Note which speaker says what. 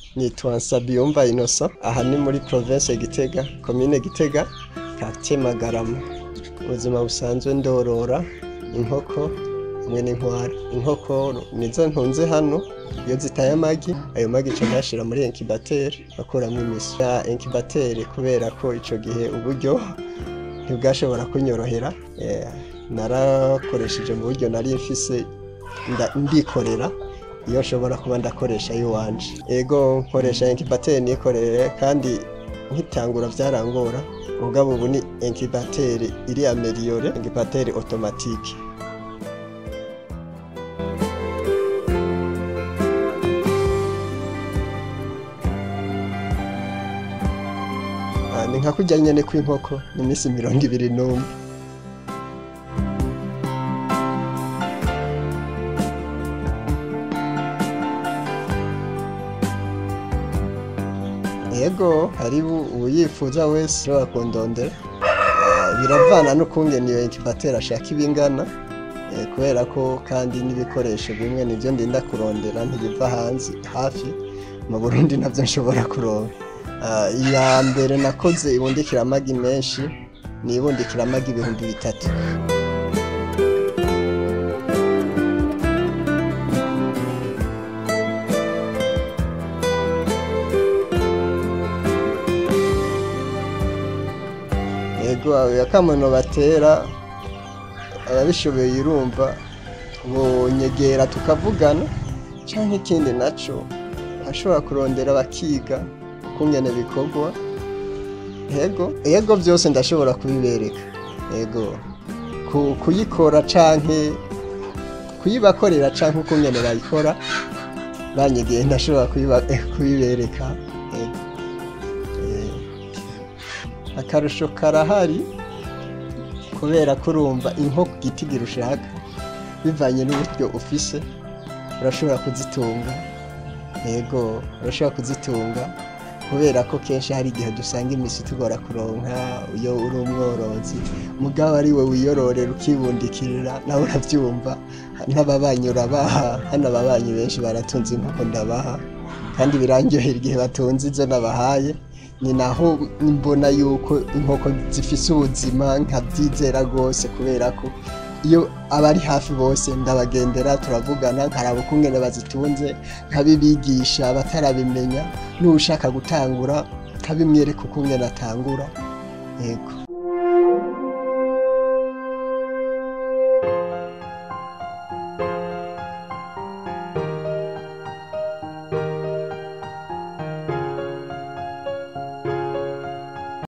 Speaker 1: nitwa Nsabiyumva Innocent aha ni muri province Gitega commune Gitega quartier Magarama ubuzima busanzwe ndorora inkoko hamwe n'inkware inkoko nizo ntunze hano iyo zitaye amagi ayo magi nca nyashira muri incubateur bakuramwo imisi ya incubateur kubera ko ico gihe uburyo ntibwashobora kunyorohera eh, narakoresheje mu buryo nari mfise nda- ndikorera iyo nshobora kuba ndakoresha iwanje ego nkoresha incubateur nikorere kandi nkitangura vyarangora mugabo ubu ni incubateur iri ameliore incubateur automatique Ah, ni nka kurya nyene kw'inkoko ni iminsi mirongo ibiri n'umwe yego hari uyifuza wese ushobora kundondera Ah, biravana n'ukungene iyo incubateur ashaka ibingana eh, kubera ko kandi n'ibikoresho bimwe nivyo ndinda kurondera ntibiva hanze hafi mu Burundi navyo nshobora kuronka Ah, iya mbere nakoze ibundikira amagi menshi ni ibundikira amagi ibihumbi bitatu yego akamono batera ababishoboye irumva bonyegera tukavugana canke ikindi naco ashobora kurondera bakiga ukungene bikorwa yego yego vyose ndashobora kubibereka yego Ku- kuyikora canke kuyibakorera canke ukungene bayikora banyegeye ndashobora kuyiba- eh, kubibereka yego Eh, akarusho karahari kubera ko urumva inkoko igitigira ushaka bivanye n'uburyo ufise urashobora kuzitunga yego urashobora kuzitunga kubera ko kenshi hari igihe dusanga imisi tugora kuronka iyo uri umworozi mugabo ari we wiyororera ukibundikirira nawe uravyumva n'ababanyi urabaha hano ababanyi benshi baratunze inkoko ndabaha kandi birandyohera igihe batunze izo nabahaye ni naho mbona yuko inkoko zifise ubuzima nkabyizera rwose kubera ko iyo abari hafi bose ndabagendera turavugana nkaraba ukungene bazitunze nkabibigisha batarabimenya n'ushaka gutangura nkabimwereka ukungene atangura yego